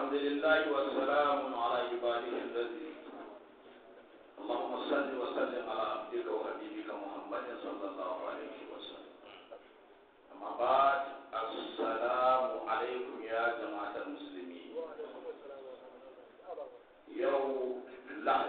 الحمد لله والسلام على عباده الذي اللهم صل وسلم على عبدك وحبيبك محمد صلى الله عليه وسلم أما بعد السلام عليكم يا جماعة المسلمين يوم لحد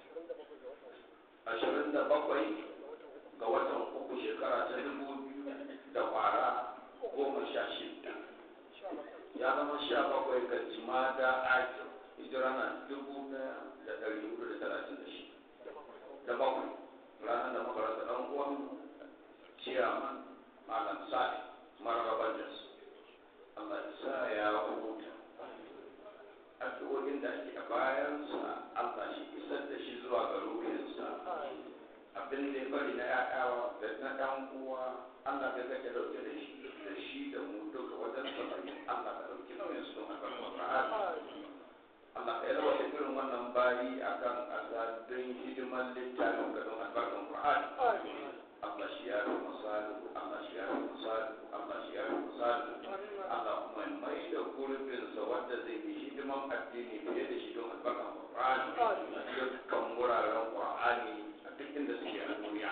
ashirin da bakwai ga watan uku shekara ta dubu biyu da kwara goma sha shida ya zama sha bakwai ga jimada ake hijira na dubu daya da dari hudu da talatin da shi da bakwai ranar da muka rasa dan uwan ciyaman malam sa'id mararraban jas Allah ya sa ya huta addu'o'in da ake a bayansa Allah shi isar da shi zuwa ga ruhinsa abin da ya bari na ya'yawa da na ɗan uwa Allah ka kake dauke da shi da shi da mu duka wajen saba'in Allah ka dauki nauyin su don albarkar Qur'ani Allah ka yawa da irin wannan bari akan asadun hidiman littafin ga don albarkar Qur'ani Allah shi ya fi misali Allah shi ya fi misali Allah shi ya fi misali Allah kuma mai da gurbinsa wanda zai yi hidiman addini fiye da shi don albarkar Qur'ani dukkan wuraren Qur'ani a duk inda suke a duniya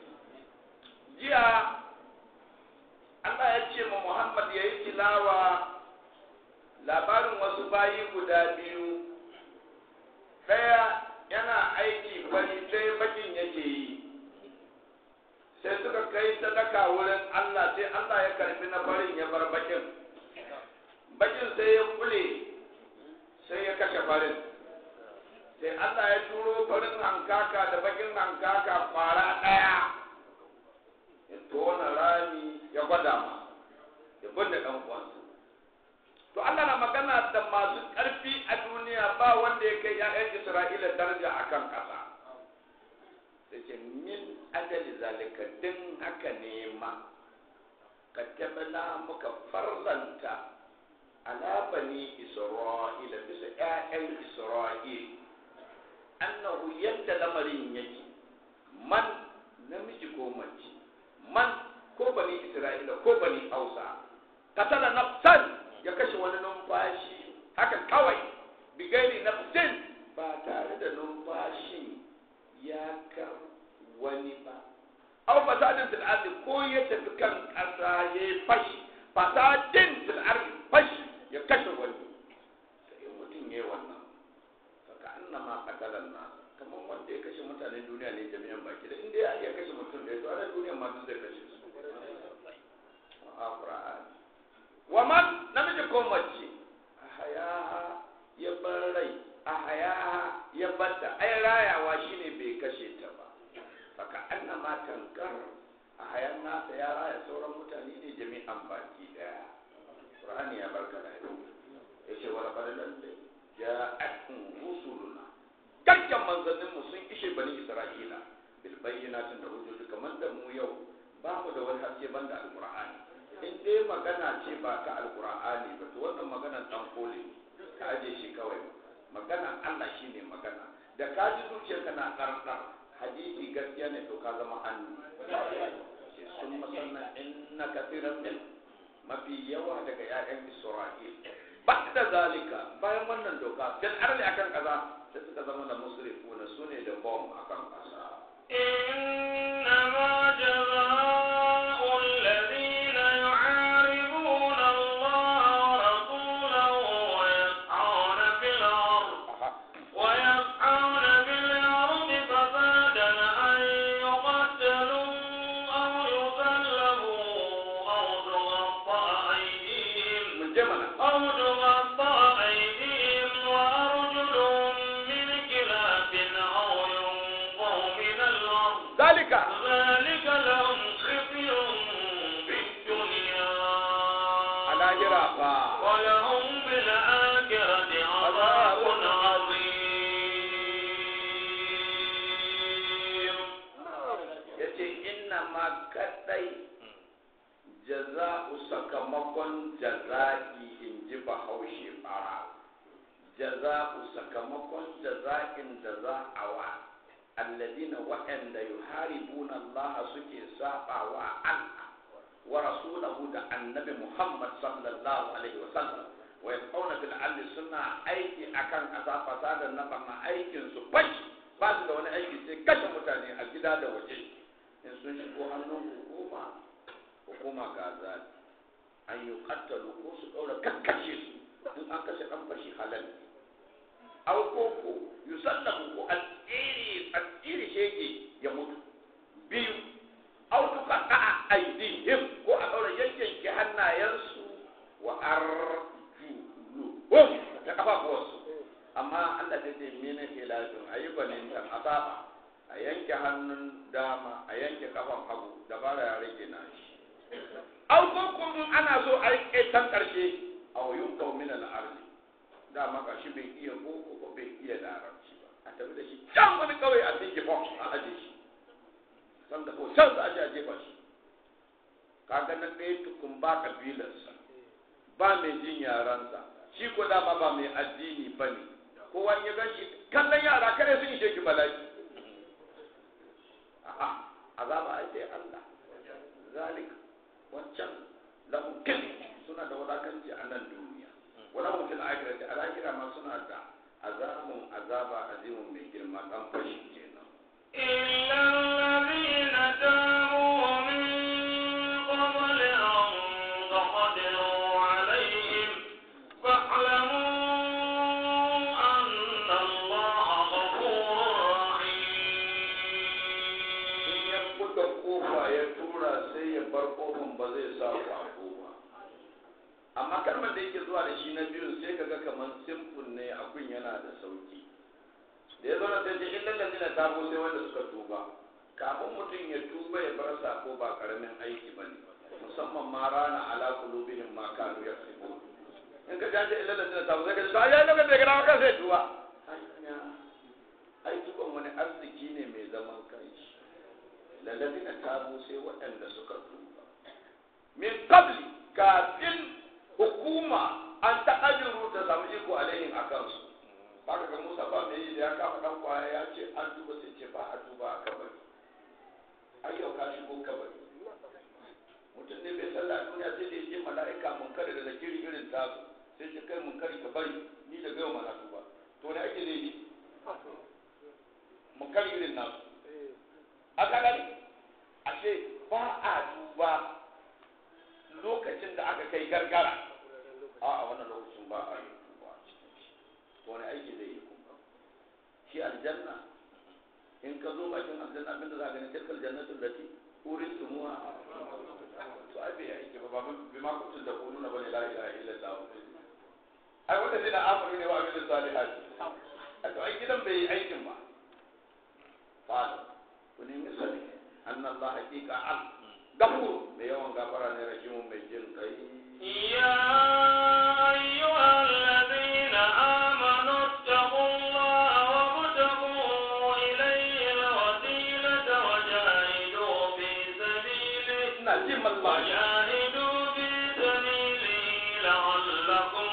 jiya Allah ya ce ma Muhammad ya yi tilawa labarin wasu bayi guda biyu ɗaya yana aiki fari ɗaya bakin yake yi sai suka kai sadaka wurin Allah sai Allah ya karfi na farin ya bar bakin bakin sai ya kule sai ya kashe farin sai Allah ya turo farin hankaka da bakin hankaka kwara ɗaya ya tona rami ya gwada ma ya binne ɗan uwansa to Allah na magana da masu ƙarfi a duniya ba wanda ya kai ‘ya'yan Isra'ila daraja a kan ƙasa da ce min ajali zalika din haka ne ma ka tabbana muka farzanta ala bani Isra'ila bisa ‘ya'yan Isra'ila annahu yadda lamarin yake man namiji ko mace man ko bani isra'ila ko bani hausa katala nafsan ya kashe wani numfashi haka kawai bigairi nafsin ba tare da numfashin ya kar wani ba aw fasadin fil ardi ko ya tafi kan kasa ya fashi fasadin fil ardi fashi ya kashe wani sai mutum yayi wannan ka annama qatalan nas kamar wanda ya kashe mutanen duniya ne jami'an baki da inda ya iya kashe mutum da to ana duniya ma duk zai kashe su a qur'ani wa man namiji ko mace ahaya ya bar rai ahaya ya bata ai rayawa shine bai kashe ta ba saka annama tankar ahayan nasa ya raya sauran mutane ne jami'an baki daya qur'ani ya barka da yace wala qadalan ja'atkum rusuluna kakkan manzanninmu sun ishe bani isra'ila bil bayyinatin da hujjoji kamar da mu yau ba mu da wani haske banda alqur'ani in dai magana ce ba ta alqur'ani ba to wannan magana dan kole ka aje shi kawai magana Allah shine magana da ka ji zuciyarka na karkar hadisi gaskiya ne to ka zama hannu sun masanna inna kathiran min mafi yawa daga 'ya'yan isra'il ba da zalika bayan wannan doka dan arli akan kaza sai suka zama da musrifuna sune da bom akan kasa إنما جزاء الذين يعارضون الله ورسوله ويسعون في الأرض ويسعون في الأرض فسادا أن يقتلوا أو يسلبوا أو تقطع أيديهم mun je mana أو تقطع أيديهم وأرجلهم من خلاف أو ينقوا من الأرض zalika ذلك لهم خزي في الدنيا alahira fa ولهم في الآخرة عذاب عظيم yace inna ma kadai jaza'u sakamakon jaza'i in ji bahaushe bara jaza'u sakamakon jaza'in da za a wa alladina waɗanda yuharibuna Allah suke saba wa Allah wa rasulahu da annabi Muhammad sallallahu alaihi wa sallam wa yaqawna fil ardi suna aiki akan ƙasa fasadan na barna aikin su fashi ba su da wani aiki sai kashe mutane a gida da waje in sun shigo hannun hukuma hukuma ga zaɓi an yi kattalu ko su ɗaura kakkashe su in an kashe ɗan fashi halal aw ko ko yusallamu ko al-iri al-iri shege ya mutu biyu aw tuqatta aydihim ko a ɗaura yanke hannayensu wa arjuluhum da kafafuwarsu amma Allah ta ce mene ke lafin a yi gwanintan a saba a yanke hannun dama a yanke kafan hagu da bara ya rage na shi au ko kuma ana so a yi can karshe a wayun kaumin al'arzi dama ga shi bai iya boko ba bai iya larabci ba a tafi da shi can wani kawai a cikin box a aje shi sanda ko can za a je a jefa shi kaga na ɗaya tukun ba kabilarsa ba mai jin yaransa shi ko dama ba mai addini ba ne kowa ya gan shi kallon yara kare sun ishe ki bala'i a'a azaba ai sai Allah zalik wancan lahum kil suna da wadakanci a nan duniya wala hum fil akhirati al akhirah ma suna da azabun azaba azimun mai girma dan fashi kenan إلا الذين تابوا من قبل أن تقدروا عليهم فاعلموا أن الله غفور in ya رحيم buɗe kofa ya tura sai ya bar kofan ba zai sa kwako ba amma kalmar da yake zuwa da shi na biyun sai kaga kamar simple ne abin yana da sauki da ya zauna sai ce illal ladina tabu sai wanda suka tuba kafin mutum ya tuba ya bar sako ba karamin aiki bane musamman ma rana ala qulubihim ma kanu yaksubun in ka jaje illal ladina tabu sai ka ce ai lokacin da kana kan sai tuba hanya ai tuban wani arziki ne mai zaman kanshi lalladina tabu sai waɗanda suka tuba min qabli kafin hukuma an ta'ajiru ta samu iko alaihim a kansu baka ga Musa ba mai yi da ya kama dan kwaya ya ce an tuba sai ce ba a tuba a kabari ai yau ka shigo kabari mutum ne bai sallah a duniya sai da ya ce mala'ika mun kare da zakiri irin tasu sai ce kai mun kare ka bari ni da gaiwa mana tuba to ne ake zai yi mun kare irin nasu aka gani ashe ba a duba lokacin da aka kai gargara a a wannan lokacin ba a yi duba a cikin shi to wani aiki zai yi kuma shi aljanna in ka zo bakin aljanna abin da za ka gani tilkal jannatul lati uristumuha to ai bai aiki ba ba bi ma kuntum da kununa bane la ilaha illallah ai wanda zai da amuru ne wa abin salihati a to ai gidan bai yi aikin ba fa'ala ku nemi sani anna Allah haqiqa al gafur mai yawan gafara ne rahimun mai jin kai يا أيها الذين آمنوا اتقوا الله وابتغوا إليه الوسيلة وجاهدوا في سبيله ina jin mallahi وجاهدوا في سبيله لعلكم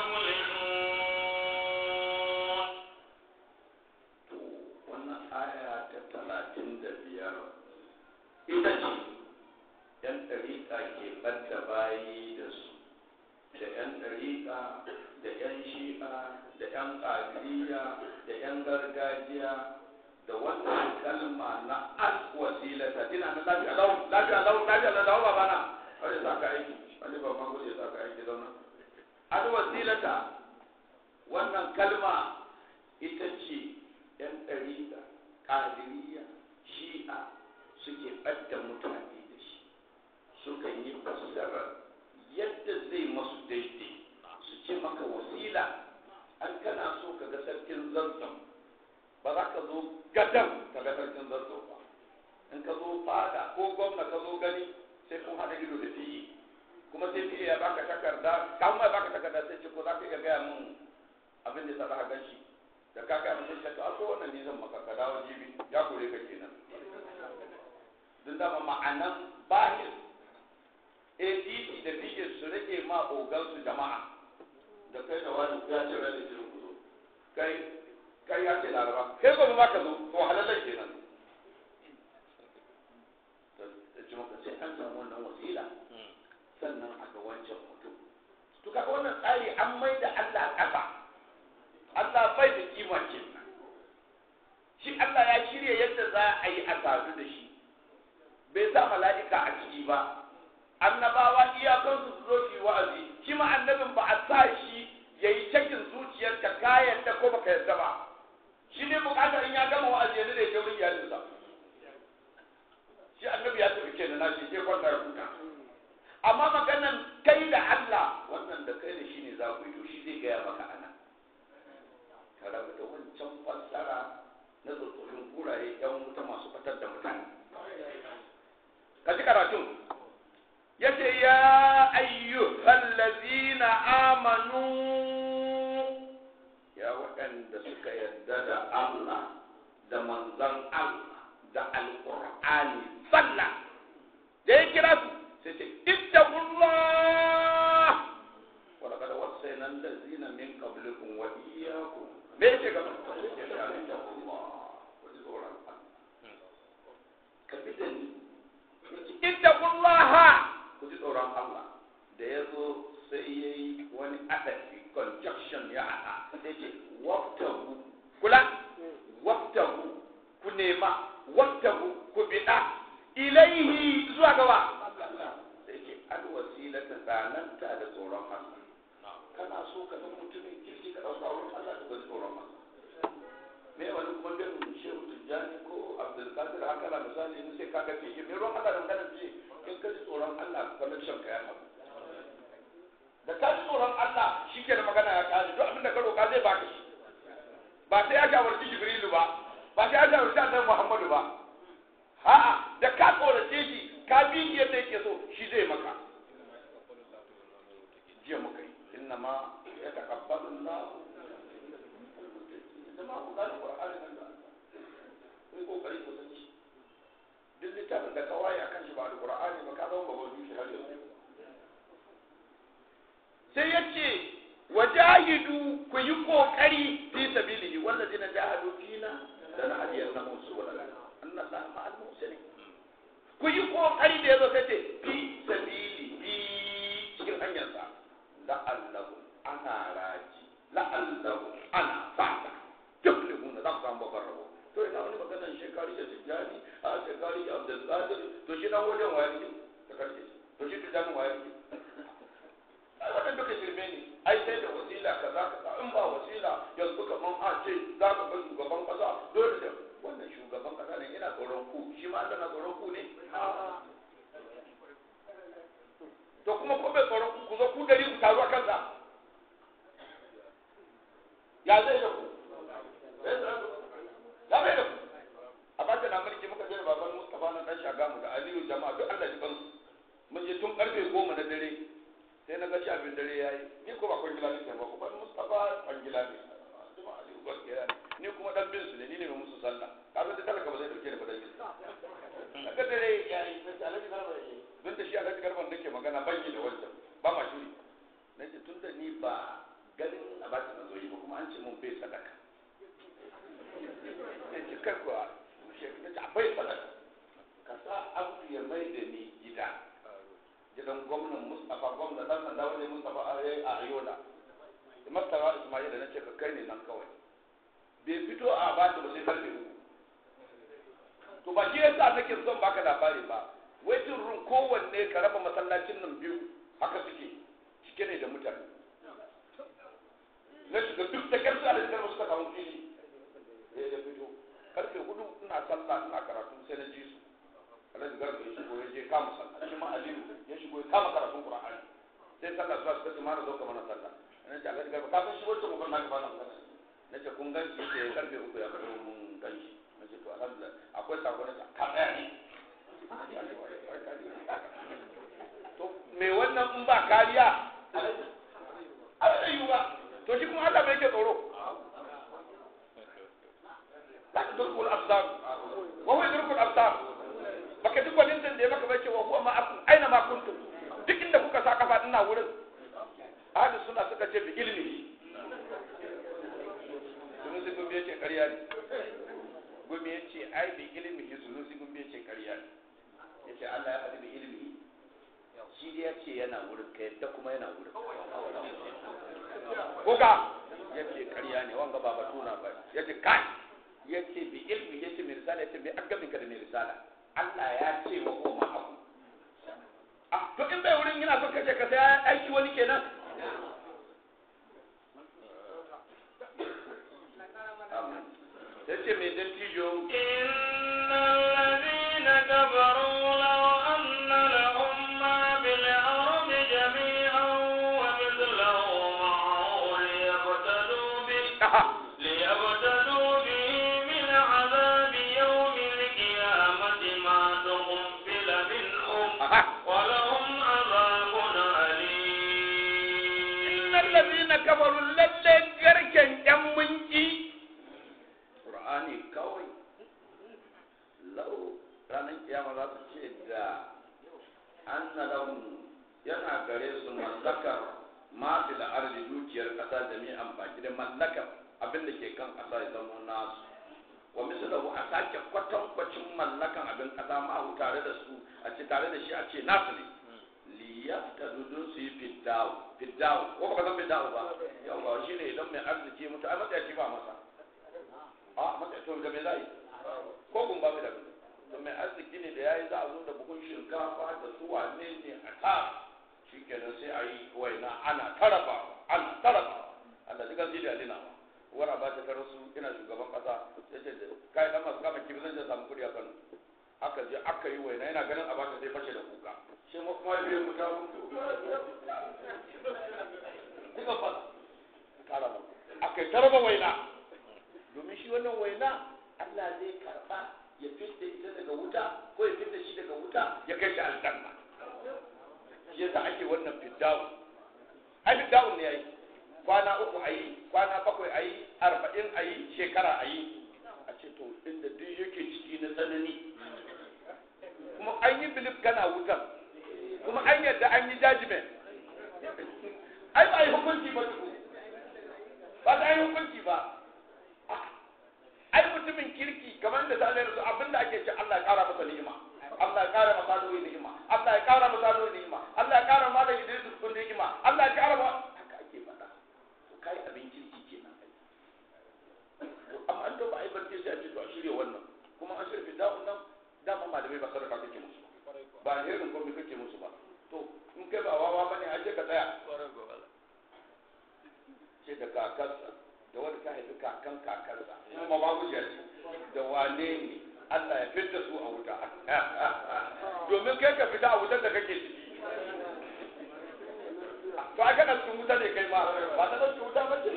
تفلحون to wannan aya ta talatin da biyar ita ce yan ɗariƙa ke ɓadda bayi da su da yan ɗariƙa da yan shi'a da yan ƙadiriya da yan gargajiya da wannan kalma na al wasilata ina na lafiya lau lafiya lau lafiya lau lau babana wani sa ka aiki wani babban gudu ya sa ka aiki zauna al wasilata wannan kalma ita ce yan ɗariƙa ƙadiriya shi'a suke ɓadda mutane da shi suka yi fassarar yadda zai masu daidai su ce maka wasila an kana so ka ga sarkin zazzau ba za ka zo gadan ka ga sarkin zazzau ba in ka zo fada ko gwamna ka zo gani sai kun haɗa ido da fiye kuma sai fiye ya baka takarda kan mai baka takarda sai ce ko za ka iya gaya mun abin da ya sa za ka gan shi da ka gaya mun sai to a so wannan ne zan maka ka dawo jibi ya kore ka kenan duk da ma'anan bahir ADC da PK su rage ma ogansu jama'a da kai da wani ya ce rage jirin ku zo kai kai ya ce laraba kai gobe ma ka zo to halallan kenan da ji maka sai an samu wannan wasila sannan a ga wancan mutum to kaga wannan tsari an mai Allah ya shirya yadda za a yi a sadu da shi bai sa mala'ika a ciki ba annabawa iyakansu su zo shi wa'azi shi ma annabin ba a sa shi ya yi cakin zuciyarka ka yadda ko baka yadda ba shi ne bukatar in ya gama wa'azi yanzu da ya wurin iyalinsa shi annabi ya tafi kenan na shi je kwanta ya huta amma maganan kai da Allah wannan da kai da shi ne za ku yi to shi zai gaya maka ana ka rabu da wancan fassara na tsofaffin kuraye yan wuta masu fitar da mutane ka ji karatun yace ya ayyuhal ladzina amanu ya waɗanda suka yarda da Allah da manzon Allah da alqur'ani sallah da ya kira su sai ce ittaqullah wa laqad wassayna allazina min qablikum wa iyyakum me yake gaba ittaqullah wa tsoron Allah ka bi da ni ittaqullaha ku ji tsoron Allah da ya zo sai ya yi wani adafi conjunction ya haɗa sai ce waftahu kula waftahu ku nema waftahu ku biɗa ilaihi zuwa gaba sai ce alwasila ta tsananta da tsoron Allah kana so ka zama mutumin kirki ka ɗauka wurin Allah da ji tsoron Allah me wani kuma bin shehu tijjani ko abdulkadir haka na misali in sai kaga fiye me ruwan Allah da magana fiye in ka ji tsoron Allah connection ka ya haɗu da ka ji tsoron Allah shi ke da magana ya ƙare duk abin da ka roƙa zai baka shi ba sai ya shawarci jibrilu ba ba sai ya shawarci annabi muhammadu ba a'a da ka tsorace shi ka bi shi yadda yake so shi zai maka jiya muka yi inna ma ya taqabbalu Allah zama ku gane Qur'ani nan da kai kokari ku san shi duk littafin da kawai akan shi ba da Qur'ani ba ka zama babban dushi har yanzu sai ya ce wajahidu ku yi kokari fi sabilihi wallazina jahadu fina da na hadiyar na musu wala anna Allah ma'al muhsinin ku yi kokari da yazo kace fi sabilihi cikin hanyarsa la'allahu ana raji la'allahu ana fata tuflihuna za ku samu babban rabo to ina wani maganar shekari da tijjani a shekari da abdulkadir to shi na wajen wayar ki ta karshe to shi tijjani wayar ki ai wannan duka shirme ne ai sai da wasila kaza kaza in ba wasila yanzu kaman a ce za ka ga shugaban kasa dole da wannan shugaban kasa ne yana tsoron ku shi ma Allah na tsoron ku ne to kuma ko bai tsoron ku ku zo ku dari ku taru a kansa ya zai da ku ya bai da ku a bata na mulki muka je da baban Mustafa na dan Shagamu da Aliyu jama'a duk Allah ji kansu mun je tun karfe goma na dare sai na ga shi abin dare yayi ni ko ba kwangila ne ba ko ban Mustafa kwangila ne kuma Aliyu gaskiya ne ni kuma dan bin su ne ni ne mai musu sallah ka da talaka ba zai dauke da badan na ga dare yayi sai Alhaji Garba yayi don da shi Alhaji Garba nake magana ban yi da wancan ba ma shuri nace tun da ni ba ganin a baki na zo yi ba kuma an ce mun bai sadaka sai ce kai kuwa shekaru ta bai sadaka ka sa abu ya mai da ni gida gidan gwamnan mustapha gwamna dan sanda wajen mustapha a yayi a ayola da mustapha ismail da nace ka kai ne nan kawai bai fito a ba ta ba sai karfe uku to ba shi yasa nake son baka labari ba waiting room kowanne ka raba masallacin nan biyu haka suke cike ne da mutane na shiga duk da karsu a da suka samu fili ya ya fito karfe hudu ina sallah ina karatu sai na ji su alhaji garba ya shigo ya je kama sallah shi ma aliyu ya shigo ya kama karatun qur'ani sai sallah zuwa suka ce mana zo ka mana sallah na ce alhaji garba kafin shi wacce mukan naka bana magana na ce kun gan shi ce karfe uku ya fito mun gan shi na ce to alhamdulillah akwai sako na ce ka tsaya ne to me wannan in ba kariya a da yiwuwa to shi kuma Allah bai ke tsoro la tudrku al-absar wa huwa yudriku al-absar baka duk wani da ya maka bace wa huwa ma'akum aina ma kuntum duk inda kuka sa kafa ina wurin ahli suna suka ce bi ilmi sunusi gumbi yace ƙarya ne gumbi yace ai bi ilmi sunusi gumbi yace ƙarya ne yace Allah ya faɗi bi ilmi shi ya ce yana wurin ka yadda kuma yana wurin kuka ya ce karya ne wanga ba batuna ba ya ce kai ya ce bi ilmi ya ce mai risala ya ce bai an gamin ka da mai risala Allah ya ce wa goma abu ah to in bai wurin yana son kace ka sai aiki wani kenan ya ce mai dattijo إن الذين كفروا لو أن لهم ما بالأرض جميعا ومثله معه ليفتدوا به aha ليبتدوا به من عذاب يوم القيامة ما تقبل منهم aha ولهم عذاب innal أليم ladina kafaru lalle garken yan munki qur'ani kawai lau ranar kiyama za su ce da anna lahum yana gare su mallakar ma fil ardi dukiyar kasa jami'an baki da mallakar abin da ke kan kasa ya zama nasu wa mislahu a sake kwatankwacin mallakan abin kasa ma tare da su a ce tare da shi a ce nasu ne liyaftadu dun su yi fiddawo fiddawo ko ba san fiddawo ba yawa shi ne idan mai arziki mutu ai matsayaci ba masa a matsayaci to da me za yi ko gun ba mai da to mai arziki ne da yayi za a zo da buhun shinkafa da su wane ne a ta shi kenan sai a yi waina ana tarafa ana tarafa Allah duka zai da alina ba wara ba ta tarasu ina shugaban kasa sai ce kai dan masu kama kibi zan je samu kudi a Kano aka je aka yi waina yana ganin abata sai fashe da kuka shi ma kuma biyan mu ta mutu kuka fa kara ba aka yi tarba waina domin shi wannan waina Allah zai karba ya fitta ita daga wuta ko ya fitta shi daga wuta ya kai shi aljanna shi yasa ake wannan fiddawo ai fiddawo ne yayi kwana uku ayi kwana bakwai ayi arba'in ayi shekara ayi a ce to inda duk yake ciki na tsanani kuma an yi bilif kana wutan kuma an yadda an yi judgment ai ba yi hukunci ba tuku ba ta yi hukunci ba ai mutumin kirki kamar da ta su abinda ake ce Allah ya kara masa ni'ima Allah ya kara masa ruhi ni'ima Allah ya kara masa ruhi ni'ima Allah ya kara masa Idris kun ni'ima Allah ya kara ma haka ake faɗa to kai abin kirki kenan to amma an to ba ai barke sai a ce to a shirye wannan kuma an shirye da'un nan dama malamai ba sadaka kake musu ba irin komai kake musu ba to in kai ba wawa bane a ce ka tsaya ce da kakarsa da wanda ta haifi kakan kakarsa kuma ba gujiya ce da wane ne Allah ya fitta su a wuta domin kai ka fita a wutar da kake ciki to a kana cikin wuta ne kai ma ba ta cikin wuta ba ce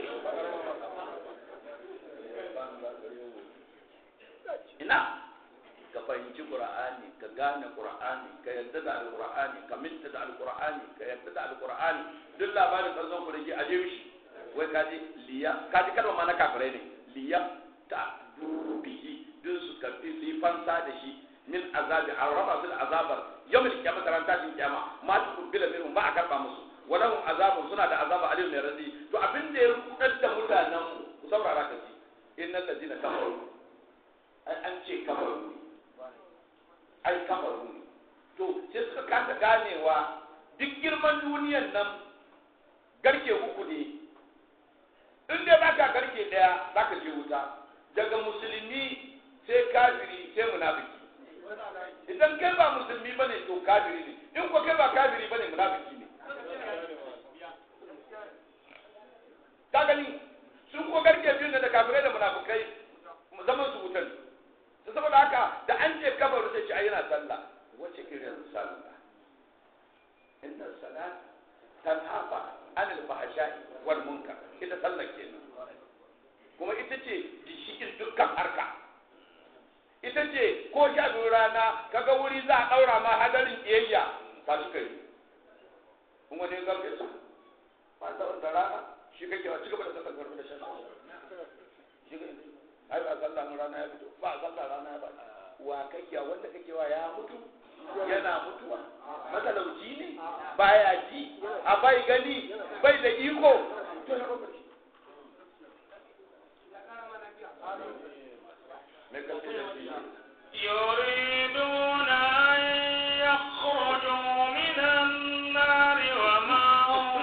ina ka fahimci qur'ani ka gane qur'ani ka yarda da alqur'ani ka minta da alqur'ani ka yarda da alqur'ani duk labarin kanzon ku da ke aje mishi wai kaji liya kaji kalma ma na kafirai ne liya ta bihi duk su karfi su yi fansa da shi min azabi an raba su da azabar yawmin kiyama ran tashin kiyama ma ta kubbila minhum ba a karba musu walahum azabun suna da azaba alim mai razi to abin da ya rudar da mutanen mu ku saurara ka ji innal ladina kafaru ai an ce kafaru ai kafaru ne to sai suka kasa ganewa duk girman duniyan nan garke uku ne in dai baka garke daya zaka je wuta daga musulmi sai kafiri sai munafiki idan kai ba musulmi bane to kafiri ne in ko kai ba kafiri bane munafiki ne ka gani sun ko garke biyu da kafirai da munafikai zaman su wutan to saboda haka da an ce kafaru sai ce ai yana sallah wace irin sallah inna salat tanhafa anil fahsha'i wal munkar ita sallah kenan kuma ita ce gishikin dukkan harka ita ce ko sha biyu rana kaga wuri za a ɗaura ma hadarin ƙiyayya ka su kai kuma ne garke su ba da wanda rana shi kake wa cigaba da sallar garbe da shan shi kai ai ba sallah mun rana ya fito ba sallah rana ya ba wa kake wanda kake wa ya mutu yana mutuwa matalauci ne baya ji a bai gani bai da iko to ya rokaci me kace da shi يريدون أن يخرجوا من النار وما هم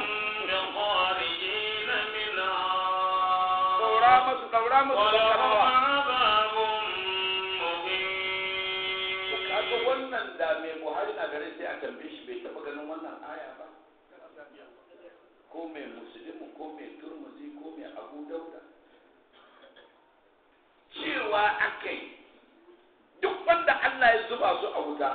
بخارجين منها daura masu daura masu ولهم bakarawa عذاب wannan da mai buhari na gare sai a tambaye shi bai taba ganin wannan aya ba ko mai musulmi ko mai turmuzi ko mai abu dauda cewa akai duk wanda Allah ya zuba su a wuta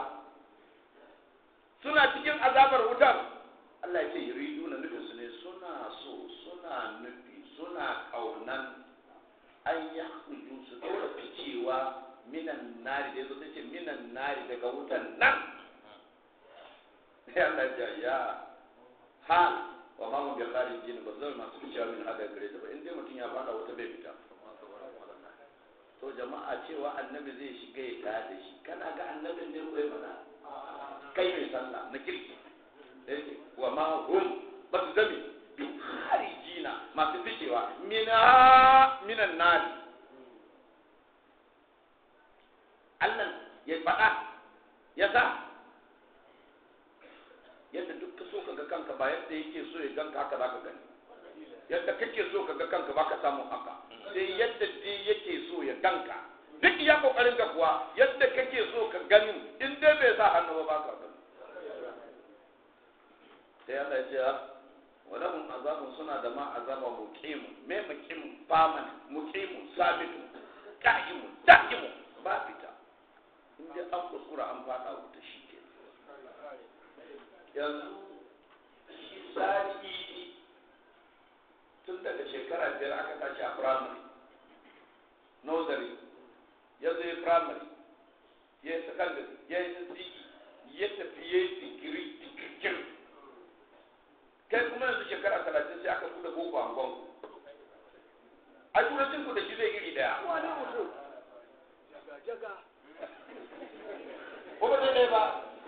suna cikin azabar wutar Allah ya ce yuridu na nufin su ne suna so suna nufi suna kaunan an ya su dora ficewa minan nari da yazo ta ce minan nari daga wutan nan ya Allah ya ya hal wa ma mu bi kharijin ba zai masu ficewa min hada gare ta ba in dai mutum ya fada wuta bai fita to jama'a cewa annabi zai shiga ya tada da shi kana ga annabin ne ko ya mana kai mai sallah na kirki da yake wa ma hum ba su zame bi kharijina masu ficewa mina minan nari Allah ya faɗa ya sa yadda duk ka so ka ga kanka ba yadda yake so ya ganka haka za ka gani yadda kake so ka ga kanka ba ka samu haka sai yadda dai yake so ya ganka duk ya kokarin ka kuwa yadda kake so ka gani in dai bai sa hannu ba ka gani sai Allah ya ce walahum azabun suna da ma azaba muqimu me muqimu faman muqimu sabitu qa'imu da'imu ba fita in dai an kuskura an fada wuta shi ke yanzu shi sadi tun daga shekara biyar aka tashi a primary nursery ya zo ya primary ya yi secondary ya yi nce ya tafi ya yi digiri digirgir kai kuma yanzu shekara talatin sai aka kuda boko a angon a turancin ku da shi zai iri daya ko ba zai ba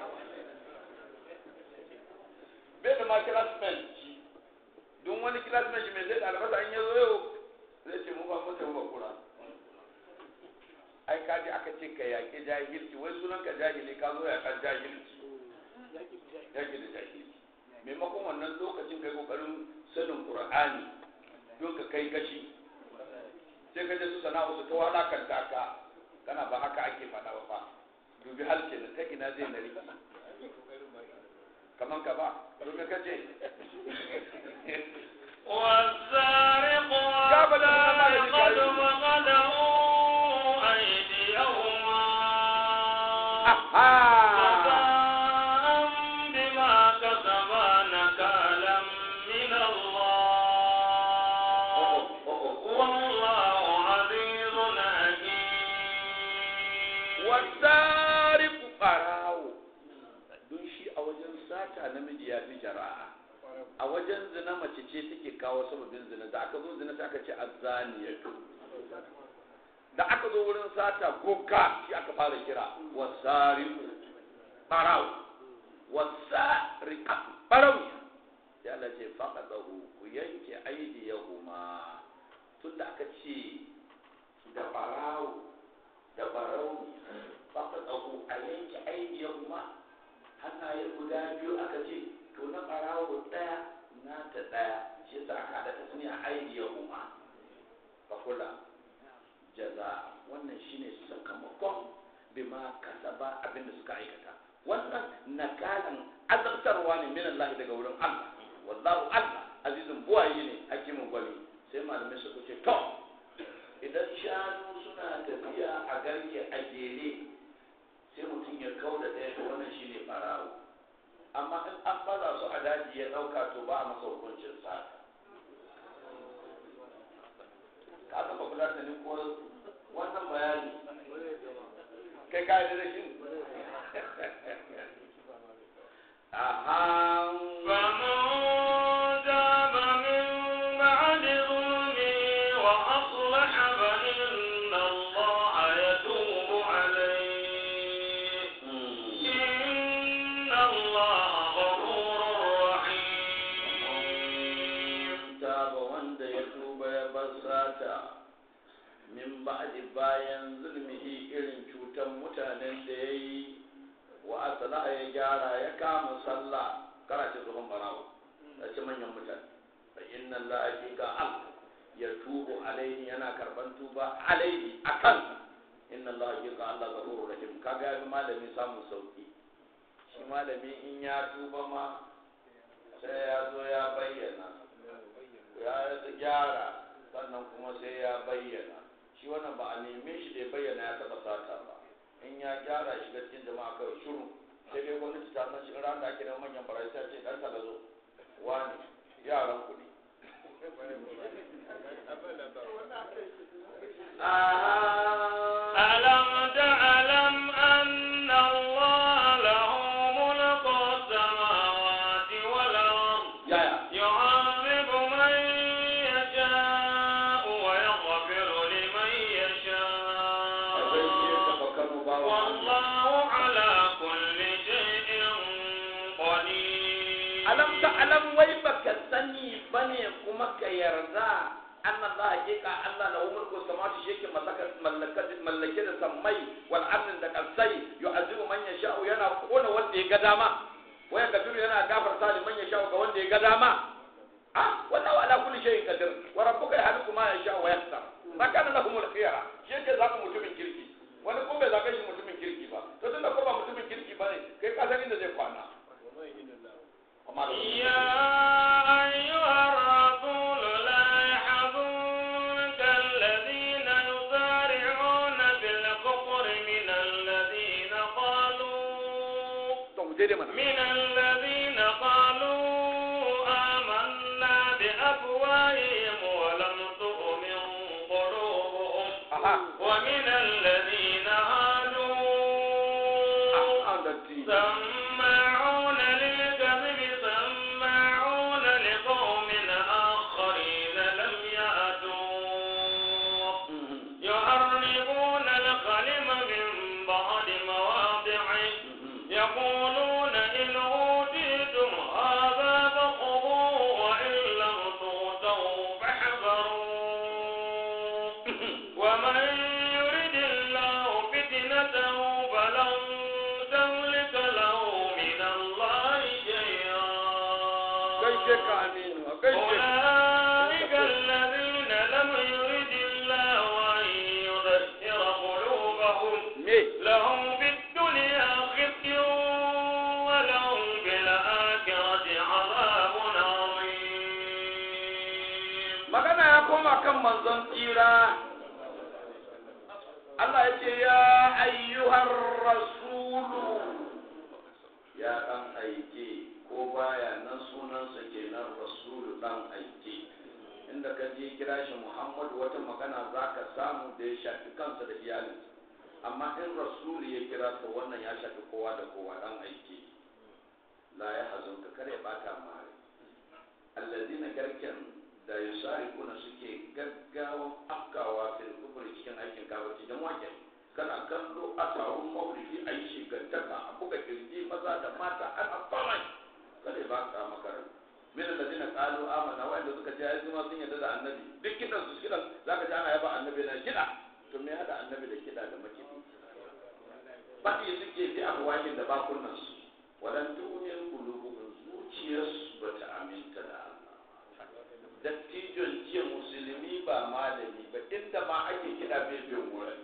bai da ma classmate shi don wani classmate shi mai zai da albasa an yazo yau zai ce mu ba mutum ba kura ai kaji aka ce ka yaƙi jahilci wai sunan ka jahili ka zo ya kan jahilci yaƙi da jahilci maimakon wannan lokacin kai kokarin sanin qur'ani don ka kai gashi sai ka je su sana'u su ta walakanta ka kana ba haka ake faɗa ba fa dubi halke na ta ina zai na riki kaman ka ba domin ka ce والسارق والسارقة فقدروا أيديهما جزاء بما كسبا نكالا من الله والله عزيز حكيم wasariku ɓarawo don shi a wajen sata namiji ya fi jara'a a wajen zina mace ce take kawo sababin zina da aka zo zina sai aka ce azzaniyatu da aka zo wurin sata goka shi aka fara kira wasariku ɓarawo wasariku ɓarawo ya Allah ce faƙaɗahu ku yanke aidiyahuma tun da aka ce da ɓarawo da ɓarawo faƙaɗahu a yanke aidiyahuma hannaye guda biyu aka ce to na ɓarawo ɗaya na ta ɗaya shi yasa aka haɗa ta sani a aidiyahuma fa kula jaza wannan shine sakamakon bima kasaba abinda suka aikata wannan nakalan azabtarwa ne min Allah daga wurin Allah wallahu Allah azizun buwaye ne hakimin gwani sai malamai su ce to idan shanu suna tafiya a garke a jere sai mutum ya kau da ɗaya to wannan shine barawo amma in an baza su a daji ya ɗauka to ba a masa hukuncin sata ka aka ba kula da ni ko wannan bayani kai ka yi da shi aha فمن تاب من بعد ظلمه وأصلح فإن الله يتوب عليه إن الله غفور رحيم taba wanda ya tuba ya bar sata min ba'di bayan zulmihi irin cutan mutanen da ya yi wa asala ya gyara ya kama sallah kana ce tsohon barawo da ce manyan mutane fa inna allaha ka al ya tubu alaihi yana karban tuba alaihi akan inna Allah hakika Allah ghafurur rahim kaga ya fi malami samun sauki shi malami in ya tuba ma sai ya zo ya bayyana ya gyara sannan kuma sai ya bayyana shi wannan ba a neme shi da ya bayyana ya taɓa sata ba in ya gyara shiga cikin jama'a kawai shiru sai dai gwamnati ta san shi ran da ake neman manyan barayi ta ce ɗan ka zo wani yaran kuɗi ألم تعلم أن الله له ملك السماوات والأرض yaya يعذب من يشاء ويغفر لمن akwai shi ya يشاء taɓa kano ba wa والله على كل شيء قدير alam ta alam wai baka sani bane kuma ka yarda anna Allah hakika Allah lahu mulku samawati shi yake mallaka mallake da sammai wal ardin da kalsai yu'azibu man yasha'u yana kona wanda ya ga dama waya gafiru yana gafarta da man yasha'u ga wanda ya ga dama ah wallahu ala kulli shay'in qadir wa rabbuka yahluku ma yasha'u wa yahtar ma kana lahumul khiyara shi yake zaka mutumin kirki wani ko bai zaka shi mutumin kirki ba to tunda ko ba mutumin kirki bane kai ka san inda zai kwana amma da يا أيها الرسول لا يحزنك الذين يسارعون بالكفر من الذين قالوا to mu je dai mana من الذين قالوا آمنا بأفواههم ولم تؤمن قلوبهم aha ومن الذين هادوا ah da ti سماعون للكذب سماعون لقوم آخرين لم يأتوا يحرفون الكلم من بعد مواضعه يقولون إن أوتيتم هذا فخذوه وإن لم تؤتوا فاحذروا ومن يرد الله فتنته فلن تملك له من الله شيئا gaishe ka aminu a gaishe ka أولئك الذين لم يرد الله أن يذكر قلوبهم me لهم في الدنيا خزي ولهم في الآخرة عذاب عظيم magana ya koma kan manzon tsira Allah ya ce ya ayyuhar rasulu ya dan aike ko baya nan sunansa kenan rasulu dan aike inda ka je kira shi Muhammadu wata magana za ka samu da ya shafi kansa da iyalinsa amma in rasulu ya kira to wannan ya shafi kowa da kowa dan aike la ya hazunka kare ya bata mare allazina garken da yusarikuna suke gaggawan afkawa fil kufri cikin aikin kafirci dan wake kana kallo a taron maulidi a yi shigantaka a buga kirji maza da mata ana komai kada ba ka makarar min alladina qalu amanna wa suka ce ai kuma sun yarda da annabi duk kidan su kidan zaka ji ana yaba annabi na kida to me hada annabi da kida da makidi baki suke bi abuwakin da bakunan su wadan tu'min qulubuhum zuciyarsu bata aminta da Allah dattijon jiya musulmi ba malami ba inda ma ake kida bai bin wurin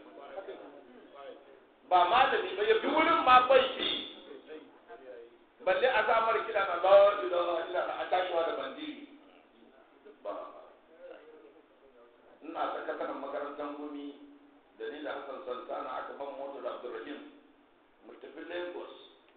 ba malami ba ya bi wurin ma bai bi balle a samar kida na la ilaha illa a tashiwa da bandiri ba ina sakataren makarantar gumi da ni da Hassan Santana aka ban motar Abdulrahim mu tafi Lagos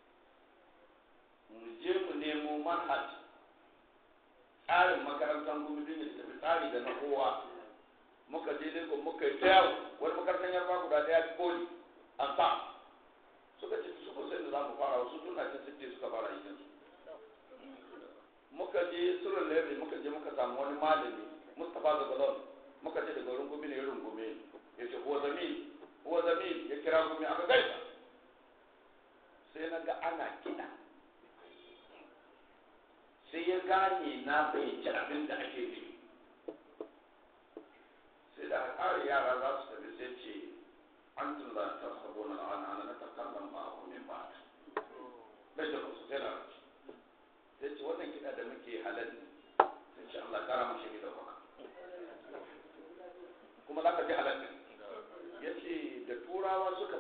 mu je mu nemo manhaj tsarin makarantar gumi din ya tafi tsari da na kowa muka je Lagos muka yi ta yawo wani makarantar yarba guda daya poli an sa suka ce su ko sai da za mu fara wasu tun na cin sitte suka fara yin su muka je surun lebe muka je muka samu wani malami mustapha zagalon muka ce daga wurin gumi ne ya rungume ya ce huwa zamil huwa zamil ya kira gumi aka gaisa sai na ga ana kiɗa sai ya gane na fahimci abin da ake nufi sai da aka ƙara yara za su tafi sai ce an tun za ta sabo na ana ana na takallan ba a min ba bai da wasu sai na rashi sai ce wannan kiɗa da muke halal ne sai ce Allah kara mashi ne da kwaka kuma za ka ji halal ne ya ce da tura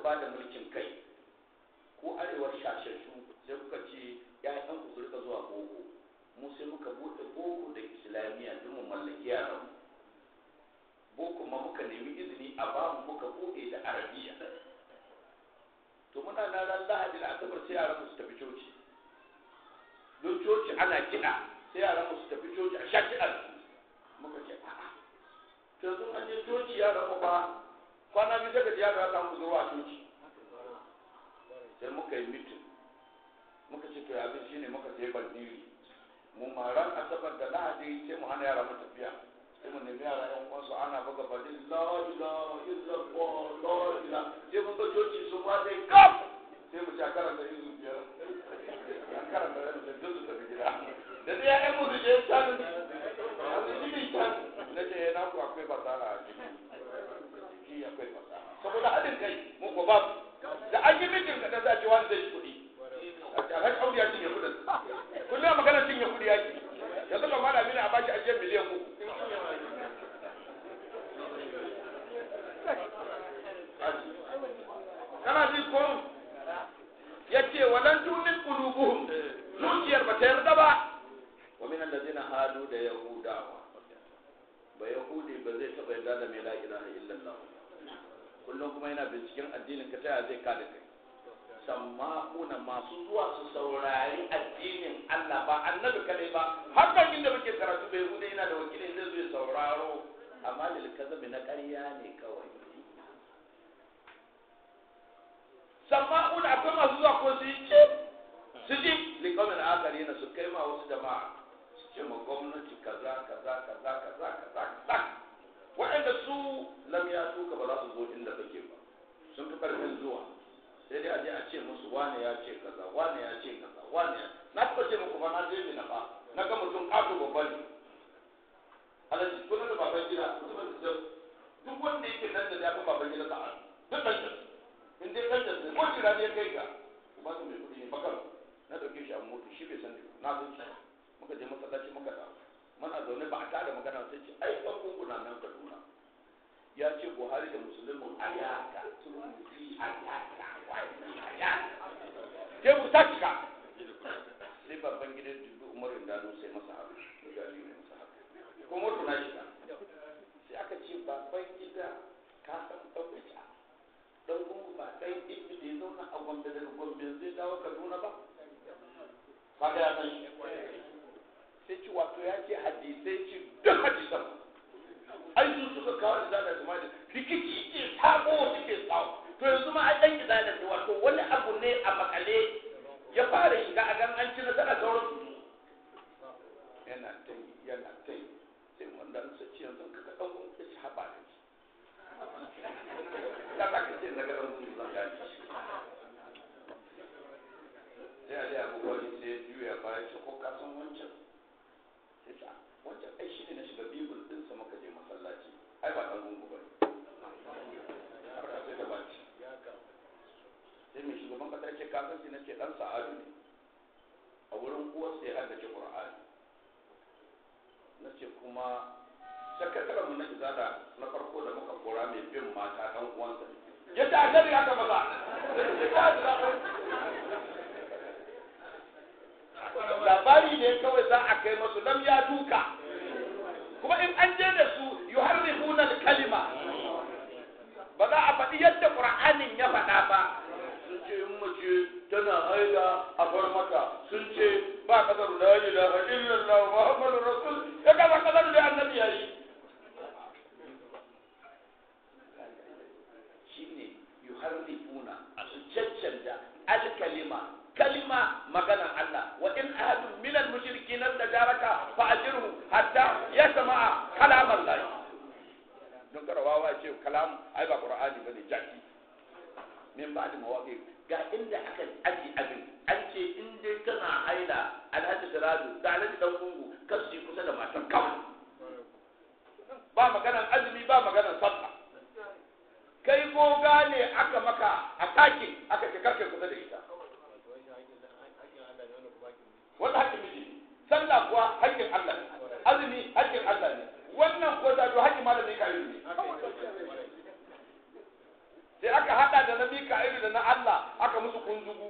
ba da mulkin kai ko arewar shashashu sai kuka ce ƴaƴan ku su rika zuwa boko mu sai muka buɗe boko da islamiyya don mu mallaki yaran boko ma muka nemi izini a ba mu muka buɗe da arabiya to muna na ran lahadi da asabar sai yaran mu su tafi coci don coci ana kiɗa sai yaran mu su tafi coci a sha kiɗa muka ce a'a to yanzu an je coci yaran mu ba kwana biyu daga yaro ya samu zuwa coci sai muka yi mitin muka ce to abin shine muka sai bandiri mu maran asabar da lahadi sai mu hana yara mu tafiya sai mu nemi yara yan uwansu ana buga badin la ilaha illallah la ilaha sai mun ga coci sun ma dai kaf sai mu sha karanta izu biyar an karanta da su duk su tafi gida da dai ya'yan mu su je can yanzu shi ne can na ce na ku akwai fasara a ciki jiki akwai fasaha saboda haɗin kai mu ko babu da an yi mijin ka za ce wani zai ci kuɗi alhaji audu ya cinye kuɗin kullum magana cinye kuɗi ya ke yanzu ba mala mini a bashi ajiyar miliyan uku kana ji ko ya ce walan tunin qulubuhum zuciyar ba ta yarda ba wa min allazina hadu da yahudawa ba yahudi ba zai taɓa yarda da mai la ilaha illallah kullum kuma yana binciken addinin ka taya zai kada kai samma'una masu zuwa su saurari addinin Allah ba annabi kadai ba har kan inda muke karatu bai yahudi yana da wakilai zai zo ya sauraro amma lil kazabi na ƙarya ne kawai samma'una akwai masu zuwa ko su yi ce su ji likamin akari na su kai ma wasu jama'a ce ma gwamnati kaza kaza kaza kaza kaza kaza waɗanda su lam ya tuka ba za su zo inda kake ba sun fi ƙarfin zuwa sai dai a je a ce musu wane ya ce kaza wane ya ce kaza wane ya na taɓa ce muku ba na je na ba na ga mutum ƙato babba ne alaji kuna da baban gida mutumin da duk wanda yake nan da ya fi baban gida sa'a duk ɗan jas in dai ɗan jas ne ko jira ne ya kai ka ba su mai kuɗi ne bakar na ɗauke shi a mota shi bai san na san shi muka je masallaci muka dawo muna zaune ba a tada magana sai ce ai ɗan gunguna nan kaduna ya ce buhari da musulmin a yaka turmuzi a yaka wani a yaka ke mu ta cika sai babban gidan dubu umarin dano sai masa haka ya gani ne masa haka ko moto na shiga sai aka ce babban gida ka san ɗaukaca dan gungu ba ɗan ibi da ya zauna a gombe daga gombe zai dawo kaduna ba ba ga ya san shi sai ci wato ya ce hadisai ce duk hadisan ai su suka kawo da da kuma da rikici ke sabo suke tsawo to yanzu ma ai dan gida da wato wani abu ne a makale ya fara shiga a gan an ci nasara sauran su yana ta yi yana ta yi sai wanda su ce yanzu ka ga dan ya ci haɓa da shi ya za ka ce na ga dan gungun zan gani sai a dai abubuwa ne sai ya juya baya ce ko ka san wancan sai ce wancan ai shi ne na shiga bibul din sa muka je masallaci ai ba dan gungu bane harka sai da baci sai mai shugaban kasa ce ka san shi na ce dan sa'adu ne a wurin uwar sai haddace qur'ani na ce kuma sakataren mu na izada na farko da muka kora mai bin mata dan uwansa yadda a gari aka maza labari ne kawai za a kai masu lam ya duka kuma in an je da su yuharrifuna kalima ba za a faɗi yadda qur'anin ya faɗa ba sun ce in mace tana haila a bar mata sun ce ba kasar la ilaha illallah muhammadu rasul ya kaza kasar da annabi yayi shine yuharrifuna su caccanta alkalima kalima maganar Allah wa in ahadun min al-mushrikin tajaraka fa ajirhu hatta yasma'a kalam Allah don karawawa ce kalam ai ba qur'ani bane jaki min ba da mawaqi ga inda aka aji abin an ce in dai kana haila alhaji siraju da alhaji dan gungu kasu kusa da matan kawai ba maganar azumi ba maganar sallah kai ko gane aka maka a takin aka ce karke kusa da ita wanda haƙƙin miji sallah kuwa haƙƙin Allah ne azumi haƙƙin Allah ne wannan ko da haƙƙin malami ka yi ne sai aka hada da nabi ka na Allah aka musu kunzugu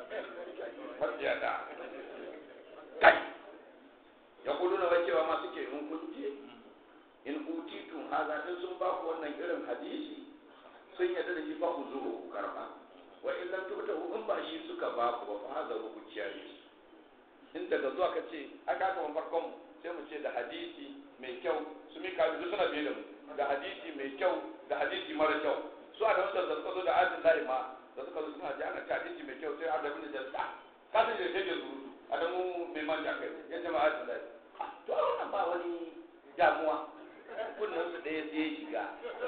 da kai ya kudu na wacewa ma suke in kun je in utitun haza in sun ba ku wannan irin hadisi sun yadda da shi ba ku zuwa ku karba wa in lam tuta in ba shi suka ba ku ba fa haza ku ciyaye in daga zuwa ka ce aka aka farkon mu sai mu ce da hadisi mai kyau su mi kabi duk suna biye da mu da hadisi mai kyau da hadisi mara kyau su a da wasu da suka zo da adin layi ma da suka zo suna ji ana ce hadisi mai kyau sai adamu da jasta ka san da take surutu adamu mai manja kai ya ce ma adin layi to a wannan ba wani damuwa kunnen su ɗaya sai ya shiga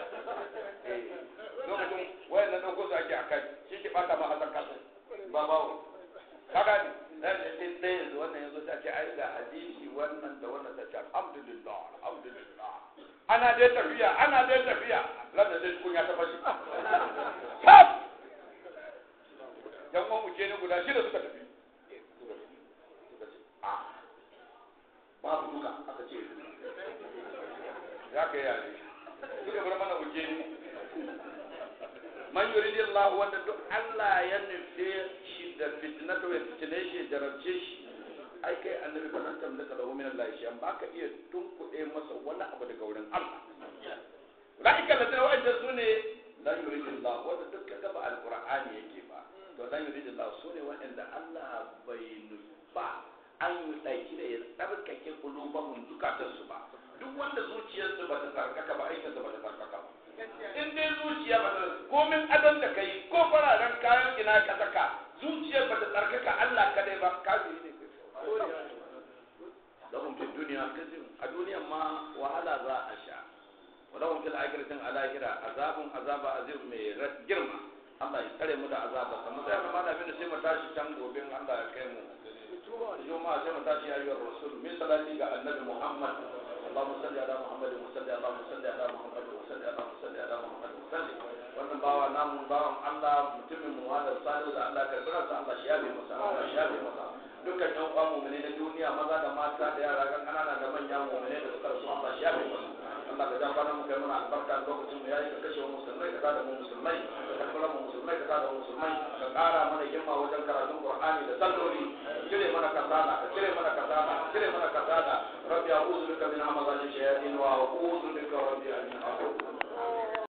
lokacin wayan nan ɗauko su ake a kai shi ke ɓata ma hasan kasa ba bawo ka gani dan da sai ɗaya yanzu wannan yanzu ta ce ai ga hadisi wannan da wannan ta ce alhamdulillah alhamdulillah ana dai tafiya ana dai tafiya landa dai kun ya ta fashi tab yan uwan mu kenan guda shida suka tafi babu duka aka ce ya kai yare suka bar mana wuce ni man yuridi Allah wanda duk Allah ya nufe shi da fitnatu ya fitne shi ya jarabce shi ai kai annabi fa nan tamlaka lahu min Allah shi an baka iya tunkuɗe masa wani abu daga wurin Allah la'ika da tana wa'anda su ne la yuridi Allah wanda duk ka gaba alqur'ani yake ba to la yuridi Allah su ne wa'anda Allah bai nufa an yi ɗauki da ya tsarkake kulubahun zukatansu ba duk wanda zuciyarsu ba ta tsarkaka ba aikinsa ba ta tsarkaka ba in dai zuciya ba ta komin adon da kai ko fararen kayan ina ka saka zuciyar ba ta tsarkaka Allah kadai ba kafiri ne lahum fi dunya kazim a duniyan ma wahala za a sha wa lahum fil akhiratin alahira azabun azaba azim mai girma Allah ya tsare mu da azaba kamar sai ma da bin sai mu tashi can gobe Allah ya kai mu juma'a sai mu tashi ayyuhar rasul min salati ga annabi Muhammad اللهم صل على محمد وصل اللهم صل على محمد وصل اللهم صل على محمد وصل wannan bawa namu bawan Allah mutumin mu wanda salihu da Allah karbira sa Allah shafe masa Allah shafe masa dukkan yan uwan mu'mini na duniya maza da mata da yara kan kanana da manya mu'mini da suka rasu Allah shafe masa Allah ka jan bana mu kai mana albarka lokacin mu yayi ka kashe mu musulmai ka tada mu musulmai ka karbira mu musulmai ka tada mu musulmai ka kara mana himma wajen karatun Qur'ani da salloli cire mana kasala ka cire mana kasala ka cire mana kasala rabbi a'udhu bika min hamazati shayatin wa a'udhu bika rabbi an